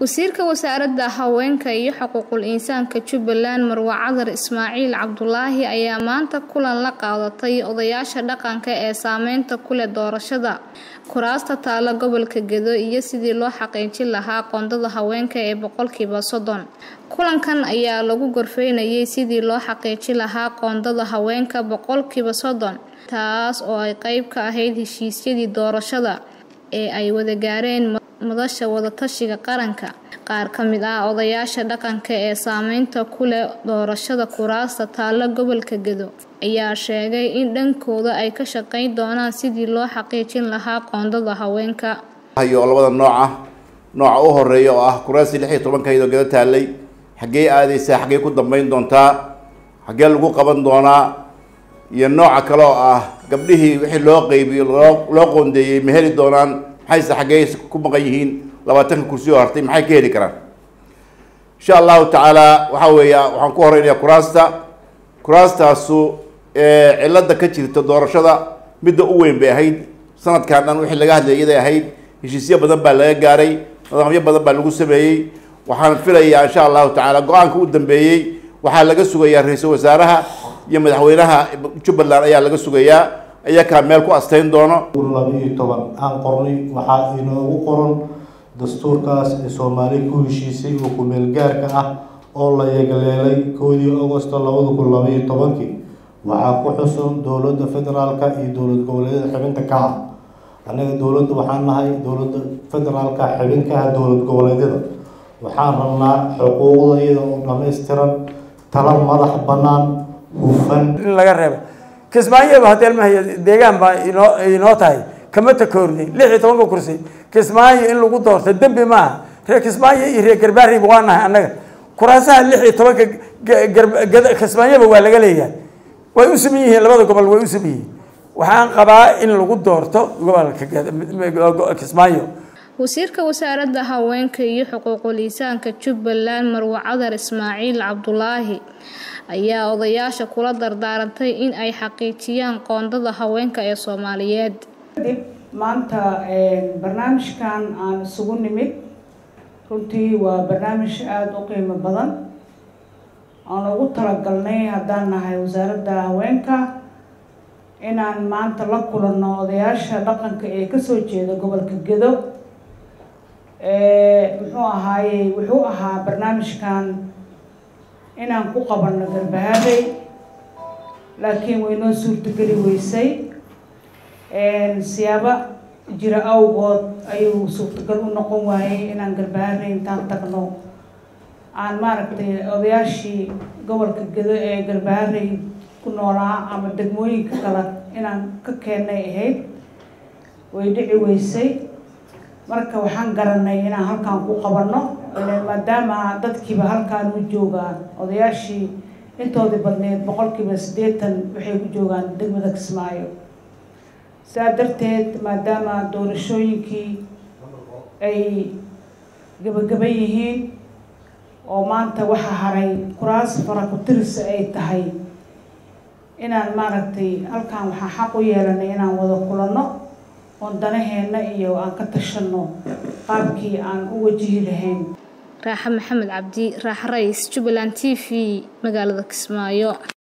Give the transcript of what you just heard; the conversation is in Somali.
wasiirka wasaaradda haweenka iyo xuquuqul insaanka jubbaland marwa cadar ismaaciil cabdulaahi ayaa maanta kulan la qaadatay odayaasha dhaqanka ee saameynta ku leh doorashada kuraasta taalo gobolka gedo iyo sidii loo xaqiijin lahaa qoondada haweenka ee boqolkiiba soddon kulankan ayaa lagu gorfeynayay sidii loo xaqiijin lahaa qoondada haweenka boqolkiiba soddon taas oo ay qeyb ka ahayd heshiisyadii doorashada ee ay wada gaareen madasha wadatashiga qaranka qaar ka mid ah odayaasha dhaqanka ee saameynta ku leh doorashada kuraasta taalo gobolka gedo ayaa sheegay in dhankooda ay ka shaqeyn doonaan sidii loo xaqiijin lahaa qoondada haweenka hayo labada nooca nooca u horeeya oo ah kuraastii lix iyo tobankaydoo gedo taalay xaggee aadeysaa xaggee ku dambeyn doontaa xaggee lagu qaban doonaa iyo nooca kale oo ah gabdhihii wixii loo qeybiyo loo loo qoondeeyey ma heli doonaan maxayse xaggee ku maqan yihiin labaatanka kursi oo hartay maxay ka heli karaan insha allahu tacaala waxa weeya waxaan ku horeynayaa kuraasta kuraastaasu cilada ka jirta doorashada midda u weyn bay ahayd sanadkan dhan wixii laga hadlayay iyaday ahayd heshiisyo badan baa laga gaaray nidaamyo badan baa lagu sameeyey waxaan filayaa insha allahu tacaala go-aanka u dambeeyey waxaa laga sugayaa ra-iisul wasaaraha iyo madaxweynaha jubbaland ayaa laga sugayaa iyakaa meel ku asteyn doono laba iyo toban aan qornay waxaa inoogu qoran dastuurkaas ee soomaali ku heshiisay oo ku-meel gaarka ah oo la yegleelay koodii augosto labada kun laba iyo tobankii waxaa ku xusun dowladda federaalka iyo dowlad goboleedyada xibinta ka ah annaga dowladda waxaan nahay dowladda federaalka xibin ka ah dowlad goboleedyada waxaan rabnaa xuquuqda iyada oo dhammaystiran tala madax bannaan hufan in laga reebo kismaayoba hadeel mahaya deegaan baa inoo inoo tahay kama takoornay lix iyo tobanka kursi kismaayo in lagu doorto dembi maaha reer kismaayo iyo reer garbaariba waa nahay annaga kuraasaha lix iyo tobanka kismaayoba waa laga leeyahay way u saman yihiin labada gobol way u saman yihiin waxaan qabaa in lagu doorto gobolka kismaayo wasiirka wasaaradda haweenka iyo xuquuqul insaanka jubbaland marwa cadar ismaaciil cabdulaahi ayaa odayaasha kula dardaarantay in ay xaqiijiyaan qoondada haweenka ee soomaaliyeed kadib maanta barnaamijkan aan isugu nimid runtii waa barnaamij aada u qiimo badan aan ugu talagalnay haddaan nahay wasaaradda haweenka inaan maanta la kulanno odayaasha dhaqanka ee kasoo jeeda gobolka gedo muxuu ahaayey wuxuu ahaa barnaamijkan inaan ku qabanno garbahaaday laakiin waynoo suurtogeli weysay siyaabo jira awgood ayuu suurtagal u noqon waayey inaan garbahaaday intaan tagno aan maaragtay odayaashii gobolka gedo ee garbahaaday ku noolaa ama degmooyinka kale inaan ka keennay ahayd way dhici weysay marka waxaan garanay inaan halkaan ku qabanno maadaama dadkiiba halkaan u joogaan odayaashii intoodii badneed boqolkiiba siddeetan waxay ku joogaan degmada kismaayo saa darteed maadaama doorashooyinkii ay gabagaba yihiin oo maanta waxa haray kuraas farakutirisa ay tahay inaan maaragtay halkaan waxaan xaq u yeelanay inaan wada kulanno oon danaheenna iyo aan ka tashanno qaabkii aan u wajihi lahayn raaxa maxamed cabdi raaxa rays jubbaland t v magaalada kismaayo